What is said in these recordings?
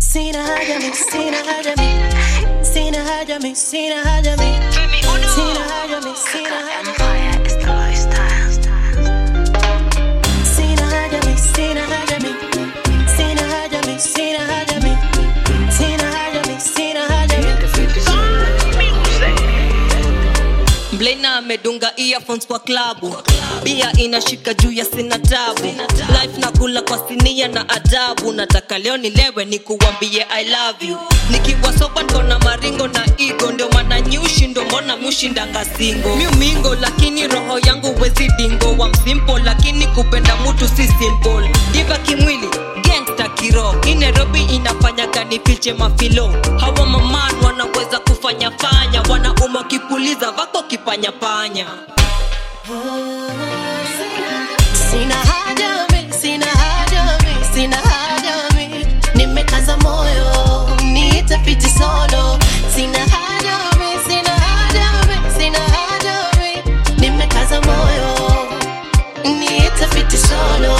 Sina haja mi, sina haja mi, sina haja mi, sina haja mi, sina haja mi, sina haja mi. Empire is the lifestyle. Sina haja mi, sina haja mi, sina haja mi, sina haja mi, sina haja mi, sina haja mi. Mblena amedunga earphones kwa klabu, bia inashika juu ya sina tabu, life na kula kwa sinia na adabu. Nataka leo nilewe nikuwambie I love you, nikiwa soba ndo na maringo na igo, ndio maana nyushi ndo mbona mushindanga singo miumingo, lakini roho yangu wezi dingo wa msimpo, lakini kupenda mutu si simple, diva kimwili gangsta kiro hii nairobi inafanyaga nifiche mafilo hawa maman wanaweza kufanya fanya wanaume wakipuliza vako kipanya panya Sina haja mi, sina haja mi, sina haja mi. Nimekaza moyo, niite fiti solo. Sina haja mi, sina haja mi, sina haja mi. Nimekaza moyo, niite fiti solo.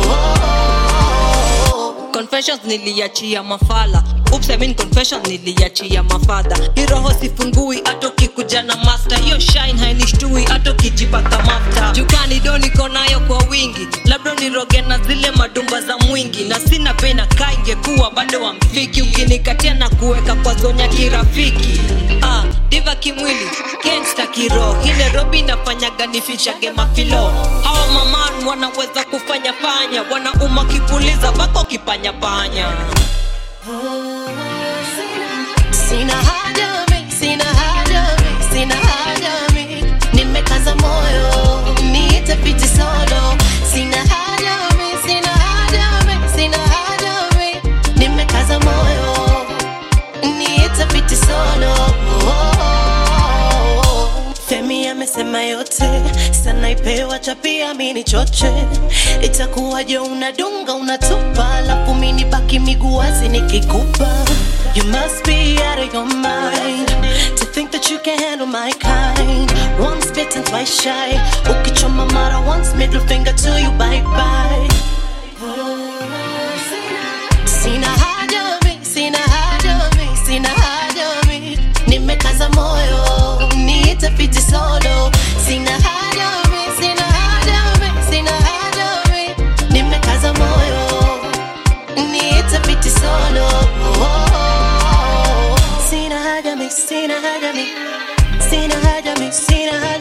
confessions niliachia mafala Oops, I mean confessions niliachia mafadha hii roho sifungui hata ukikuja na master hiyo shine hainishtui hata ukijipaka mafta jukani do niko nayo kwa wingi labda niroge na zile madumba za mwingi na sina bei na kaa ingekuwa bado wamfiki ukinikatia na kuweka kwa zonya kirafiki ah, diva kimwili gangsta kiro hii nairobi inafanyaga nifichage mafilo hawa maman wanaweza kufanya fanya wanauma kipuliza bako kipanya panya Sina haja mi, sina haja mi, sina haja mi. Nimekaza moyo, niite fiti solo. Sina haja mi, sina haja mi, sina haja mi. Nimekaza moyo, niite fiti solo. Femi amesema yote, sana ipewa chapia mini choche. Itakuwaje unadunga unatupa, alafu mini baki miguu wazi nikikupa. You must be out of your mind to think that you can handle my kind. Once bitten, twice shy. Ukichoma mara once, middle finger to you, bye bye. Sina haja mi, sina haja mi, sina haja mi. Nimekaza moyo, niite fiti solo. Sina haja mi, sina haja mi, sina haja mi. Nimekaza moyo, niite fiti solo. Sina haja mi, sina haja mi, sina haja mi, sina haja